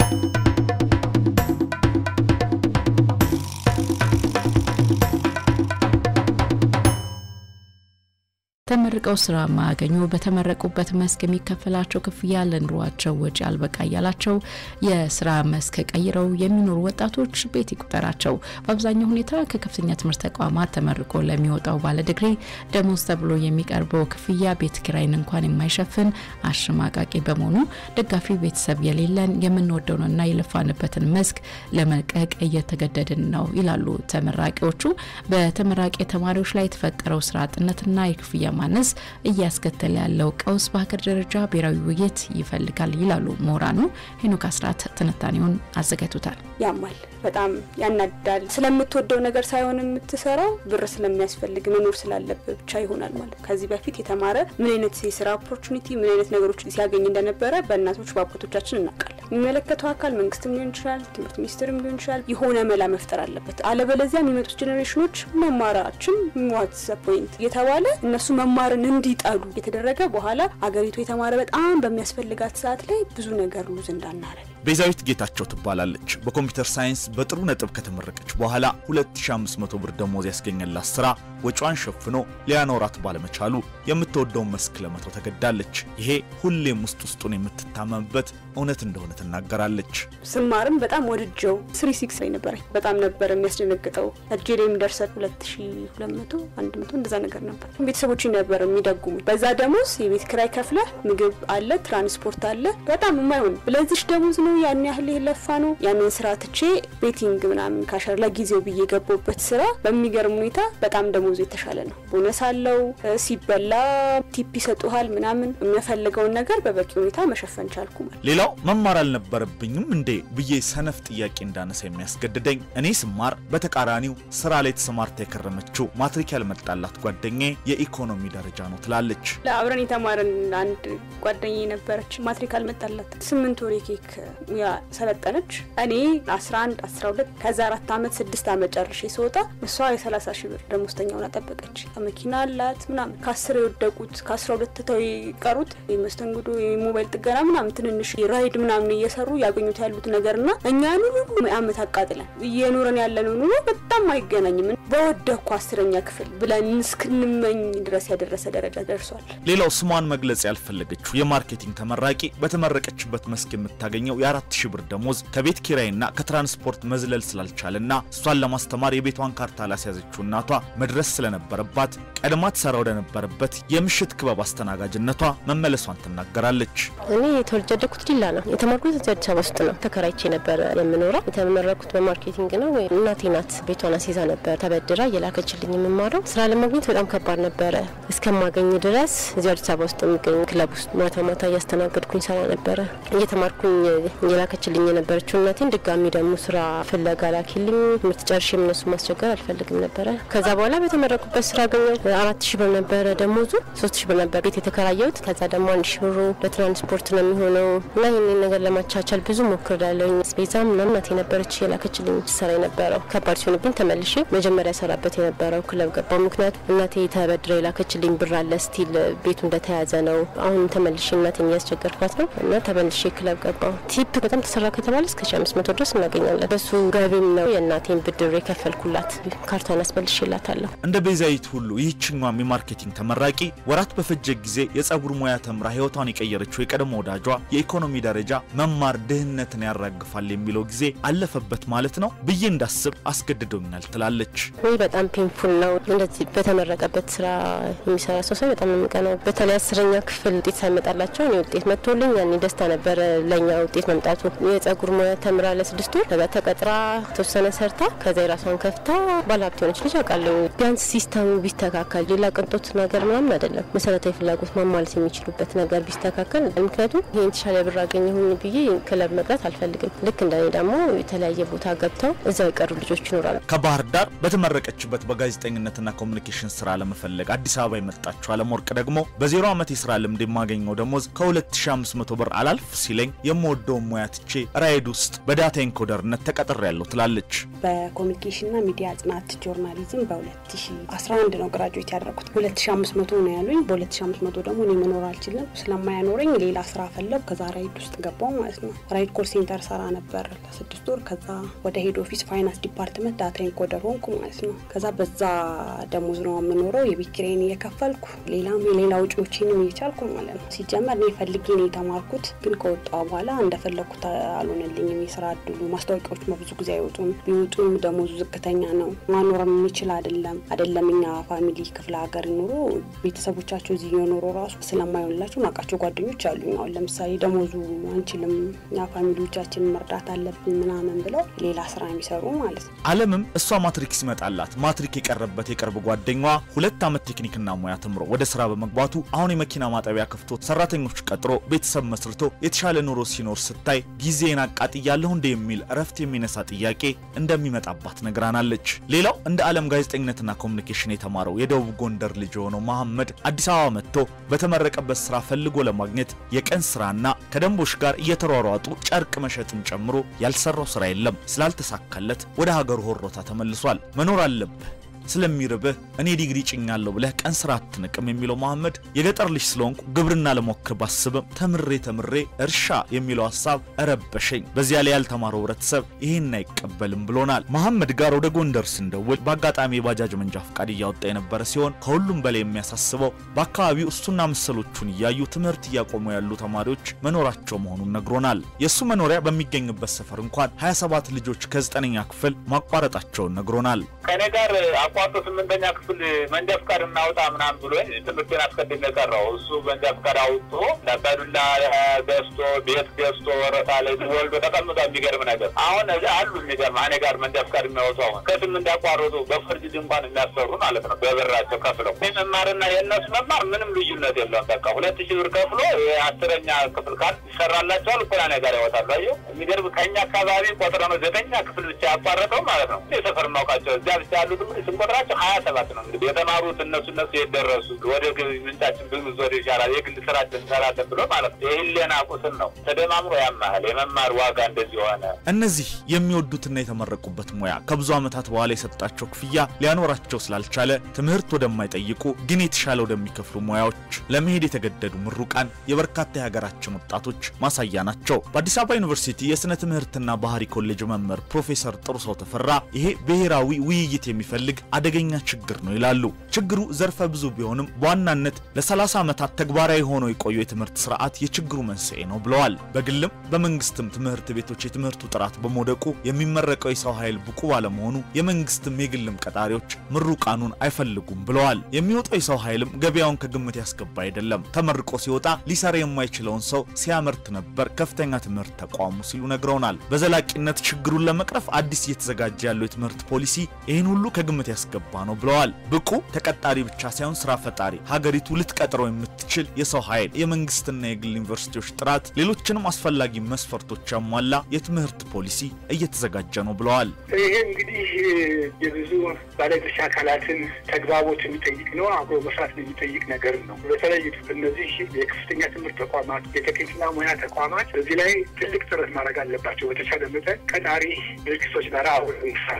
ተመርቀው ስራ ማያገኙ በተመረቁበት መስክ የሚከፈላቸው ክፍያ ለኑሯቸው ወጪ አልበቃ እያላቸው የስራ መስክ ቀይረው የሚኖሩ ወጣቶች ቤት ይቁጠራቸው። በአብዛኛው ሁኔታ ከከፍተኛ ትምህርት ተቋማት ተመርቆ ለሚወጣው ባለ ዲግሪ ደሞዝ ተብሎ የሚቀርበው ክፍያ ቤት ኪራይን እንኳን የማይሸፍን አሸማቃቂ በመሆኑ ደጋፊ ቤተሰብ የሌለን የምንወደውንና የለፋንበትን መስክ ለመልቀቅ እየተገደድን ነው ይላሉ ተመራቂዎቹ። በተመራቂ ተማሪዎች ላይ የተፈጠረው ስራ አጥነትና የክፍያ ማነስ እያስከተለ ያለው ቀውስ በሀገር ደረጃ ብሔራዊ ውይይት ይፈልጋል ይላሉ ምሁራኑ። ሄኖክ አስራት ትንታኔውን አዘጋጅቶታል። ያማል፣ በጣም ያናዳል። ስለምትወደው ነገር ሳይሆን የምትሰራው ብር ስለሚያስፈልግ መኖር ስላለብህ ብቻ ይሆናል ማለት። ከዚህ በፊት የተማረ ምን አይነት የስራ ኦፖርቹኒቲ ምን አይነት ነገሮች ሲያገኝ እንደነበረ በእናቶች በአባቶቻችን እናውቃለን። የሚመለከተው አካል መንግስትም ሊሆን ይችላል፣ ትምህርት ሚኒስትርም ሊሆን ይችላል። የሆነ መላ መፍጠር አለበት። አለበለዚያ የሚመጡት ጄኔሬሽኖች መማራችን ዋትስ ፖይንት እየተባለ እነሱ መማርን እንዲጠሉ የተደረገ በኋላ አገሪቱ የተማረ በጣም በሚያስፈልጋት ሰዓት ላይ ብዙ ነገር ሉዝ እንዳናረግ ቤዛዊት ጌታቸው ትባላለች። በኮምፒውተር ሳይንስ በጥሩ ነጥብ ከተመረቀች በኋላ 2500 ብር ደሞዝ ያስገኘላት ስራ ወጪዋን ሸፍኖ ሊያኖራት ባለመቻሉ የምትወደውን መስክ ለመተው ተገዳለች። ይሄ ሁሌም ውስጥ ውስጡን የምትታመምበት እውነት እንደሆነ ትናገራለች። ስማርም በጣም ወድጀው ስሪ ሲክስ ላይ ነበረ። በጣም ነበር የሚያስደነግጠው። እጄ ላይ የሚደርሰት 2200 100 እንደዛ ነገር ነበር። ቤተሰቦች ነበር የሚደጉሙ። በዛ ደሞዝ የቤት ክራይ ከፍለ ምግብ አለ፣ ትራንስፖርት አለ። በጣም የማይሆን ብለዚሽ ደሞዝ ነው ያን ያህል የለፋ ነው። ያንን ስራ ትቼ ቤቲንግ ምናምን ካሸር ለጊዜው ብዬ የገባበት ስራ በሚገርም ሁኔታ በጣም ደሞዙ የተሻለ ነው። ቦነስ አለው፣ ሲበላ ቲፕ ይሰጡሃል ምናምን። የሚያፈልገውን ነገር በበቂ ሁኔታ መሸፈን ቻልኩ ማለት ሌላው መማር አልነበረብኝም እንዴ ብዬ ሰነፍ ጥያቄ እንዳነሳ የሚያስገድደኝ እኔ ስማር በተቃራኒው ስራ ላይ ተሰማርታ የከረመችው ማትሪክ ያልመጣላት ጓደኛዬ የኢኮኖሚ ደረጃ ነው ትላለች። ለአብረን የተማረን አንድ ጓደኛ ነበረች። ማትሪክ አልመጣላት ስምንት ወር የኬክ ሙያ ሰለጠነች። እኔ 11 12 ከዛ አራት ዓመት ስድስት ዓመት ጨርሼ ስወጣ እሷ የ30 ሺህ ብር ደሞዝተኛውን አጠበቀች። መኪና አላት ምናምን ከአስር የወደቁት ከአስራ ሁለት ትተው የቀሩት የመስተንግዶ የሞባይል ጥገና ምናምን ትንንሽ ራይድ ምናምን እየሰሩ ያገኙት ያሉት ነገርና እኛ ኑሮ ዓመት አቃጥለን እየኖረን ያለነው ኑሮ በጣም አይገናኝም። በወደኩ አስረኛ ክፍል ብለን እስክንመኝ ድረስ ያደረሰ ደረጃ ደርሷል። ሌላው ስሟን መግለጽ ያልፈለገችው የማርኬቲንግ ተመራቂ በተመረቀችበት መስክ የምታገኘው የአራት ሺህ ብር ደሞዝ ከቤት ኪራይና ከትራንስፖርት መዝለል ስላልቻለና እሷን ለማስተማር የቤቷን ካርታ ላስያዘችው እናቷ መድረስ ስለነበረባት ቀድማ ትሰራ ወደነበረበት የምሽት ክበብ አስተናጋጅነቷ መመለሷን ትናገራለች። እኔ የተወልጄ ያደግኩት ዲላ ነው። የተማርኩት እዚህ አዲስ አበባ ውስጥ ነው። ተከራይቼ ነበር የምኖረው። የተመረኩት በማርኬቲንግ ነው። እናቴ ናት ቤቷን አስይዛ ነበር ተበድራ እየላከችልኝ የምማረው። ስራ ለማግኘት በጣም ከባድ ነበረ። እስከማገኝ ድረስ እዚህ አዲስ አበባ ውስጥ የሚገኝ ክለብ ውስጥ ማታ ማታ እያስተናገድኩኝ ሰራ ነበረ። እየተማርኩኝ እየላከችልኝ የነበረችው እናቴን ድጋሚ ደግሞ ስራ ፍለጋ ላኪልኝ። ትምህርት ጨርሼ እነሱ ማስቸገር አልፈልግም ነበረ። ከዛ በኋላ በተመረኩበት ስራ አገኘሁ። አራት ሺህ ብር ነበረ ደሞዙ። ሶስት ሺህ ብር ነበር ቤት የተከራየሁት። ከዛ ደግሞ አንድ ሺህ ብሩ ለትራንስፖርት ነው የሚሆነው እና ይህንን ነገር ለማቻቻል ብዙ ሞክሬያለሁ። ስፔዛ ምናምን እናቴ ነበረች የላከችልኝ ስራ የነበረው ከባድ ሲሆንብኝ ተመልሼ መጀመሪያ ሰራበት የነበረው ክለብ ገባው። ምክንያቱም እናቴ ተበድረ የላከችልኝ ብር አለ ስቲል ቤቱ እንደተያዘ ነው። አሁን ተመልሼ እናቴን እያስቸገርኳት ነው እና ተመልሼ ክለብ ገባው። ቲፕ በጣም ተሰራ ከተባለ እስከ ሺ አምስት መቶ ድረስ እናገኛለን። በሱ ገቢም ነው የእናቴን ብድር የከፈልኩላት። ካርቷን አስበልሼላታለሁ። እንደ ቤዛዊት ሁሉ ይህችኛም የማርኬቲንግ ተመራቂ ወራት በፈጀ ጊዜ የጸጉር ሙያ ተምራ ህይወቷን የቀየረችው የቀድሞ ወዳጇ የኢኮኖሚ ደረጃ መማር ድህነትን ያራግፋል የሚለው ጊዜ አለፈበት ማለት ነው ብዬ እንዳስብ አስገድዶኛል ትላለች። ይህ በጣም ፔንፉል ነው። እንደዚህ በተመረቀበት ስራ የሚሰራ ሰው ሳይ በጣም ነው የሚቀናው። በተለይ አስረኛ ክፍል ውጤት ሳይመጣላቸው እኔ ውጤት መጥቶልኝ ያኔ ደስታ ነበረ ለእኛ ውጤት መምጣቱ። የጸጉር ሙያ ተምራ ለስድስት ወር ከዛ ተቀጥራ ተወሰነ ሰርታ ከዛ የራሷን ከፍታ ባለሀብት የሆነች ልጅ አውቃለሁ። ቢያንስ ሲስተሙ ቢስተካከል ሌላ ቅንጦት ነገር ምናምን አይደለም፣ መሰረታዊ ፍላጎት ማሟላት የሚችሉበት ነገር ቢስተካከል። ምክንያቱም ይህን የተሻለ ብር አገኘሁኝ ብዬ ክለብ መቅረት አልፈልግም። ልክ እንደኔ ደግሞ የተለያየ ቦታ ገብተው እዛው የቀሩ ልጆች ይኖራሉ። ከባህር ዳር በተመረቀችበት በጋዜጠኝነትና ኮሚኒኬሽን ስራ ለመፈለግ አዲስ አበባ የመጣችው አለም ወርቅ ደግሞ በዜሮ ዓመት የስራ ልምድ የማገኘው ደሞዝ ከ2500 ብር አላልፍ ሲለኝ የምወደውን ሙያ ትቼ ራይድ ውስጥ በዳታ ኢንኮደርነት ተቀጥሬያለሁ ትላለች። በኮሚኒኬሽንና ሚዲያ ጥናት ጆርናሊዝም በ2011 ነው ግራጁዌት ያደረኩት። 2500 ነው ያሉኝ። በ2500 ደግሞ እኔ መኖር አልችልም ስለማያኖረኝ ሌላ ስራ ፈለግ ከዛ ራይድ ውስጥ ገባው ማለት ነው። ራይድ ኮል ሴንተር ሰራ ነበር ለስድስት ወር። ከዛ ወደ ሄድ ኦፊስ ፋይናንስ ዲፓርትመንት ዳታ ኢንኮደር ሆንኩ ማለት ነው። ከዛ በዛ ደሞዝ ነው የምኖረው። የቤት ኪራይን እየከፈልኩ ሌላም የሌላ ውጪዎችንም እየቻልኩ ማለት ነው። ሲጀመር እኔ ፈልጌ ነው የተማርኩት፣ ግን ከወጣሁ በኋላ እንደፈለግኩት አልሆነልኝም። የስራ እድሉ ማስታወቂያዎች ብዙ ጊዜ አይወጡም፣ ቢወጡም ደሞዙ ዝቅተኛ ነው። ማኖርም የሚችል አይደለም አይደለም እኛ ፋሚሊ ክፍለ ሀገር ኑሮ ቤተሰቦቻቸው እዚህ የኖሮ ራሱ ስለማይሆንላቸው ማውቃቸው ጓደኞች አሉኝ። አሁን ለምሳሌ ደሞዙ አንችልም እኛ ፋሚሊዎቻችንን መርዳት አለብን ምናምን ብለው ሌላ ስራ የሚሰሩ ማለት ነው። አለምም እሷ ማትሪክ ሲመጣላት ማትሪክ የቀረበት የቅርብ ጓደኛዋ ሁለት ዓመት ቴክኒክና ሙያ ተምሮ ወደ ስራ በመግባቱ አሁን የመኪና ማጠቢያ ከፍቶ ሰራተኞች ቀጥሮ ቤተሰብ መስርቶ የተሻለ ኑሮ ሲኖር ስታይ ጊዜን አቃጥያለሁ እንደ የሚል እረፍት የሚነሳ ጥያቄ እንደሚመጣባት ነግራናለች። ሌላው እንደ ዓለም ጋዜጠኝነትና ኮሚኒኬሽን የተማረው የደቡብ ጎንደር ልጅ የሆነው መሐመድ አዲስ አበባ መጥቶ በተመረቀበት ስራ ፈልጎ ለማግኘት የቀን ስራና ከደንቦች ጋር እየተሯሯጡ ጨርቅ መሸጥን ጨምሮ ያልሰራው ስራ የለም። ስላልተሳካለት ወደ ሀገሩ ሆሮታ ተመልሷል። መኖር አለብህ ስለሚርብህ እኔ ዲግሪ ጭኛለሁ ብለህ ቀን ስራ አትንቅም የሚለው መሐመድ የገጠር ልጅ ስለሆንኩ ግብርና ለሞክር ባስብም ተምሬ ተምሬ እርሻ የሚለው ሀሳብ እረበሸኝ። በዚያ ላይ ያልተማረው ህብረተሰብ ይህን አይቀበልም ብሎናል። መሐመድ ጋር ወደ ጎንደር ስንደውል በአጋጣሚ የባጃጅ መንጃ ፈቃድ እያወጣ የነበረ ሲሆን ከሁሉም በላይ የሚያሳስበው በአካባቢው እሱና መሰሎቹን እያዩ ትምህርት እያቆሙ ያሉ ተማሪዎች መኖራቸው መሆኑን ነግሮናል። የእሱ መኖሪያ በሚገኝበት ሰፈር እንኳን 27 ልጆች ከዘጠነኛ ክፍል ማቋረጣቸውን ነግሮናል። ከእኔ ጋር አቋርጦ ስምንተኛ ክፍል መንጃ ፍቃድ እናውጣ ምናምን ብሎ ትምህርቴን አስቀድሜ የቀረው እሱ መንጃ ፍቃድ አውጥቶ ለባዱላ ገዝቶ ቤት ገዝቶ ወረታ ላይ ወልዶ ተቀምጧ። የሚገርም ነገር አሁን አሉ የሚገርም እኔ ጋር መንጃ ፍቃድ የሚያወጡ አሁን ከስምንት ያቋረጡ በፍርድ ድንኳን የሚያሰሩ ማለት ነው በብራቸው ከፍለው መማርና የእነሱ መማር ምንም ልዩነት የለውም። በቃ ሁለት ሺህ ብር ከፍሎ የአስረኛ ክፍል ካል ይሰራላቸዋል እኮ እኔ ጋር ያወጣሉ። አየሁ የሚገርም ከእኛ አካባቢ ቆጥረ ነው ዘጠኛ ክፍል ብቻ ያቋረጠው ማለት ነው። የሰፈር ማውቃቸው እዚያ ብቻ ያሉት ስንቆጥራቸው ሀያ ሰባት ነው። እንግዲህ የተማሩት እነሱ እነሱ የደረሱ ወደ ገቢ ምንጫችን ብዙ ወደ ይሻላል የግል ስራችን እንሰራለን ብሎ ማለት ነው። የህሊና ቁስል ነው ተደማምሮ ያማህል የመማር ዋጋ እንደዚህ ሆነ። እነዚህ የሚወዱትና የተመረቁበት ሙያ ከብዙ ዓመታት በኋላ የሰጣቸው ክፍያ ሊያኖራቸው ስላልቻለ ትምህርት ወደማይጠይቁ ግን የተሻለ ወደሚከፍሉ ሙያዎች ለመሄድ የተገደዱ ምሩቃን የበርካታ የሀገራችን ወጣቶች ማሳያ ናቸው። በአዲስ አበባ ዩኒቨርሲቲ የሥነ ትምህርትና ባህሪ ኮሌጅ መምህር ፕሮፌሰር ጥሩሰው ተፈራ ይሄ ብሔራዊ ውይይት የሚፈልግ አደገኛ ችግር ነው ይላሉ። ችግሩ ዘርፈ ብዙ ቢሆንም በዋናነት ለ30 ዓመታት ተግባራዊ ሆኖ የቆየው የትምህርት ስርዓት የችግሩ መንስኤ ነው ብለዋል። በግልም በመንግስትም ትምህርት ቤቶች የትምህርቱ ጥራት በመውደቁ የሚመረቀው የሰው ኃይል ብቁ ባለመሆኑ የመንግስትም የግልም ቀጣሪዎች ምሩቃኑን አይፈልጉም ብለዋል። የሚወጣው የሰው ኃይልም ገበያውን ከግምት ያስገባ አይደለም። ተመርቆ ሲወጣ ሊሰራ የማይችለውን ሰው ሲያመርት ነበር ከፍተኛ ትምህርት ተቋሙ ሲሉ ነግረውናል። በዘላቂነት ችግሩን ለመቅረፍ አዲስ እየተዘጋጀ ያለው የትምህርት ፖሊሲ ይህን ሁሉ ከግምት ያስገባ ነው ብለዋል። ብቁ ተቀጣሪ ብቻ ሳይሆን ስራ ፈጣሪ ሀገሪቱ ልትቀጥረው የምትችል የሰው ኃይል፣ የመንግስትና የግል ዩኒቨርሲቲዎች ጥራት፣ ሌሎችንም አስፈላጊ መስፈርቶች ያሟላ የትምህርት ፖሊሲ እየተዘጋጀ ነው ብለዋል። ይሄ እንግዲህ የብዙ ባለድርሻ አካላትን ተግባቦት የሚጠይቅ ነው። አብሮ መስራት የሚጠይቅ ነገር ነው። በተለይ እነዚህ የከፍተኛ ትምህርት ተቋማት፣ የቴክኒክና ሙያ ተቋማት በዚህ ላይ ትልቅ ጥረት ማድረግ አለባቸው። በተቻለ መጠን ቀጣሪ ድርጅቶች ጋር አብሮ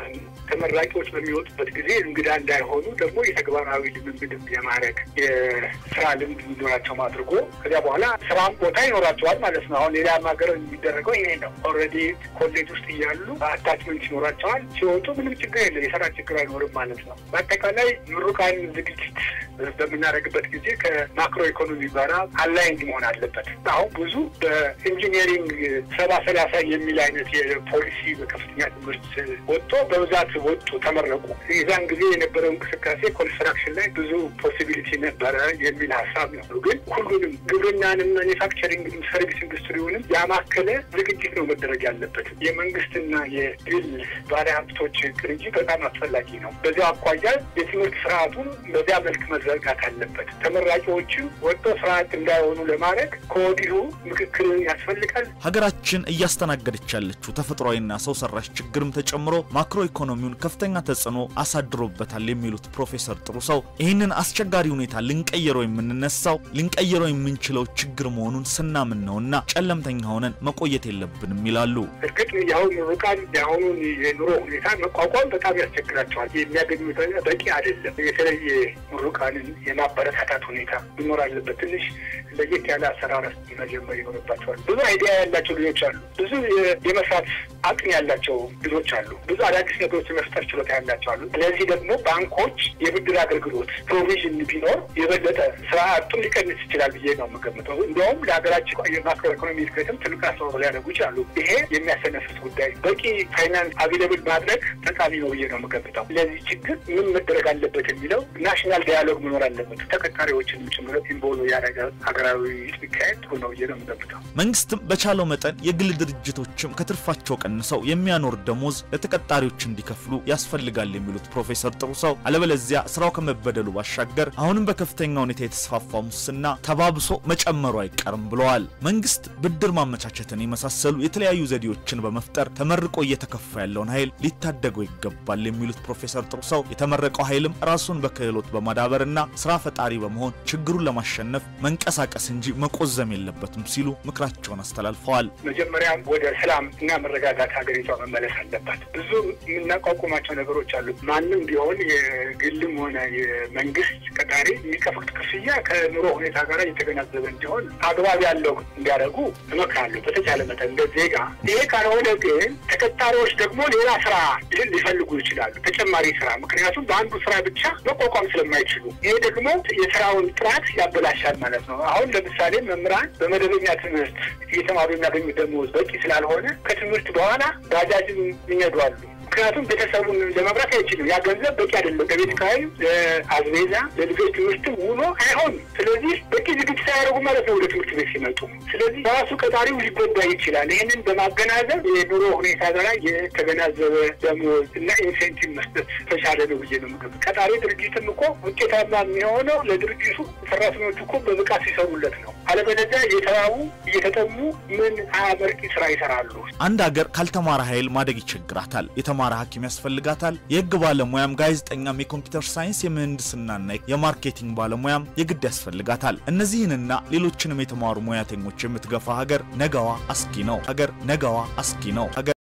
ተመራቂዎች በሚወጡበት ጊዜ እንግዳ እንዳይሆኑ ደግሞ የተግባራዊ ልምምድ የማድረግ የስራ ልምድ እንዲኖራቸው አድርጎ ከዚያ በኋላ ስራም ቦታ ይኖራቸዋል ማለት ነው። አሁን ሌላ ሀገር የሚደረገው ይሄ ነው። ኦልሬዲ ኮሌጅ ውስጥ እያሉ አታችመንት ይኖራቸዋል። ሲወጡ ምንም ችግር የለም፣ የስራ ችግር አይኖርም ማለት ነው። በአጠቃላይ ምሩቃን ዝግጅት በምናደርግበት ጊዜ ከማክሮ ኢኮኖሚ ጋራ አላይንድ መሆን አለበት። አሁን ብዙ በኢንጂኒሪንግ ሰባ ሰላሳ የሚል አይነት የፖሊሲ በከፍተኛ ትምህርት ወጥቶ በብዛት ወጡ፣ ተመረቁ። የዛን ጊዜ የነበረው እንቅስቃሴ ኮንስትራክሽን ላይ ብዙ ፖሲቢሊቲ ነበረ የሚል ሀሳብ ነው። ግን ሁሉንም ግብርናንም፣ ማኒፋክቸሪንግንም፣ ሰርቪስ ኢንዱስትሪውንም ያማከለ ዝግጅት ነው መደረግ ያለበት። የመንግስትና የግል ባለሀብቶች ቅንጅት በጣም አስፈላጊ ነው። በዚያ አኳያ የትምህርት ስርዓቱን በዚያ መልክ መዘርጋት አለበት። ተመራቂዎችም ወጥቶ ስርዓት እንዳይሆኑ ለማድረግ ከወዲሁ ምክክር ያስፈልጋል። ሀገራችን እያስተናገደች ያለችው ተፈጥሯዊና ሰው ሰራሽ ችግርም ተጨምሮ ማክሮ ኢኮኖሚውን ከፍተኛ ተጽዕኖ አሳድሮበታል የሚሉት ፕሮፌሰር ጥሩ ሰው ይህንን አስቸጋሪ ሁኔታ ልንቀይረው የምንነሳው ልንቀይረው የምንችለው ችግር መሆኑን ስናምን ነውና ጨለምተኛ ሆነን መቆየት የለብንም ይላሉ። እርግጥ የአሁን ምሩቃን የአሁኑን የኑሮ ሁኔታ መቋቋም በጣም ያስቸግራቸዋል። የሚያገኙት በቂ አይደለም። የተለየ ምሩቃንን የማበረታታት ሁኔታ መኖር አለበት። ትንሽ ለየት ያለ አሰራር መጀመር ይኖርባቸዋል። ብዙ አይዲያ ያላቸው ልጆች አሉ። ብዙ የመስራት አቅም ያላቸው ልጆች አሉ። ብዙ አዳዲስ ነገሮች የመፍጠር ችሎታ ያላቸው አሉ። ስለዚህ ደግሞ ባንኮች የብድር አገልግሎት ፕሮቪዥን ቢኖር የበለጠ ስራ አጡን ሊቀንስ ይችላል ብዬ ነው የምገምተው። እንዲያውም ለሀገራችን የማክሮ ኢኮኖሚ እድገትም ትልቅ አስተዋጽኦ ሊያደርጉ ይችላሉ። ይሄ የሚያሰነፍስ ጉዳይ በቂ ፋይናንስ አቬለብል ማድረግ ጠቃሚ ነው ብዬ ነው የምገምተው። ለዚህ ችግር ምን መደረግ አለበት የሚለው ናሽናል ዳያሎግ መኖር አለበት። ተቀጣሪዎችን ጭምር ኢንቮልቭ ያደረገ ሀገራዊ ቢካሄድ ጥሩ ነው ብዬ ነው የምገምተው። መንግስትም በቻለው መጠን የግል ድርጅቶችም ከትርፋቸው ቀንሰው የሚያኖር ደሞዝ ለተቀጣሪዎች እንዲከፍሉ ያስፈልጋል የሚሉት ፕሮፌሰር ጥሩ ሰው አለበለዚያ ስራው ከመበደሉ ባሻገር አሁንም በከፍተኛ ሁኔታ የተስፋፋ ሙስና ተባብሶ መጨመሩ አይቀርም ብለዋል። መንግስት ብድር ማመቻቸትን የመሳሰሉ የተለያዩ ዘዴዎችን በመፍጠር ተመርቆ እየተከፋ ያለውን ኃይል ሊታደገው ይገባል የሚሉት ፕሮፌሰር ጥሩ ሰው የተመረቀው ኃይልም ራሱን በክህሎት በማዳበርና ስራ ፈጣሪ በመሆን ችግሩን ለማሸነፍ መንቀሳቀስ እንጂ መቆዘም የለበትም ሲሉ ምክራቸውን አስተላልፈዋል። መጀመሪያ ወደ ሰላም እና መረጋጋት ሀገሪቷ መመለስ አለባት። ብዙ የምናቋቁማቸው ነገሮች አሉ። ማንም ቢሆን የግልም ሆነ የመንግስት ቀጣሪ የሚከፍሉት ክፍያ ከኑሮ ሁኔታ ጋር እየተገናዘበ እንዲሆን አግባብ ያለው እንዲያደርጉ እመክራለሁ። በተቻለ መጠን እንደ ዜጋ። ይሄ ካልሆነ ግን ተቀጣሪዎች ደግሞ ሌላ ስራ ሊፈልጉ ይችላሉ፣ ተጨማሪ ስራ። ምክንያቱም በአንዱ ስራ ብቻ መቋቋም ስለማይችሉ፣ ይሄ ደግሞ የስራውን ጥራት ያበላሻል ማለት ነው። አሁን ለምሳሌ መምህራን በመደበኛ ትምህርት እየተማሩ የሚያገኙት ደሞዝ በቂ ስላልሆነ ከትምህርት በኋላ ባጃጅን ይነዱ አሉ። ምክንያቱም ቤተሰቡን ለመብራት አይችልም። ያ ገንዘብ በቂ አይደለም። ከቤት ኪራይ፣ ለአዝቤዛ፣ ለልጆች ትምህርትም ውሎ አይሆንም። ስለዚህ በቂ ዝግጅት ሳያደርጉ ማለት ነው ወደ ትምህርት ቤት ሲመጡ። ስለዚህ ራሱ ቀጣሪው ሊጎዳ ይችላል። ይህንን በማገናዘብ የኑሮ ሁኔታ ጋር የተገናዘበ ደሞዝ እና ኢንሴንቲቭ መስጠት ተቻለ ነው ብዬ ነው የምገምተው። ቀጣሪ ድርጅትም እኮ ውጤታማ የሚሆነው ለድርጅቱ ሰራተኞቹ እኮ በብቃት ሲሰሩለት ነው። አለበለዚያ እየተራቡ እየተጠሙ ምን አመርቂ ስራ ይሰራሉ? አንድ ሀገር ካልተማረ ኃይል ማደግ ይቸግራታል። የተማረ ሐኪም ያስፈልጋታል። የህግ ባለሙያም፣ ጋዜጠኛም፣ የኮምፒውተር ሳይንስ፣ የምህንድስናና የማርኬቲንግ ባለሙያም የግድ ያስፈልጋታል። እነዚህንና ሌሎችንም የተማሩ ሙያተኞች የምትገፋ ሀገር ነገዋ አስጊ ነው። ሀገር ነገዋ አስጊ ነው። ሀገር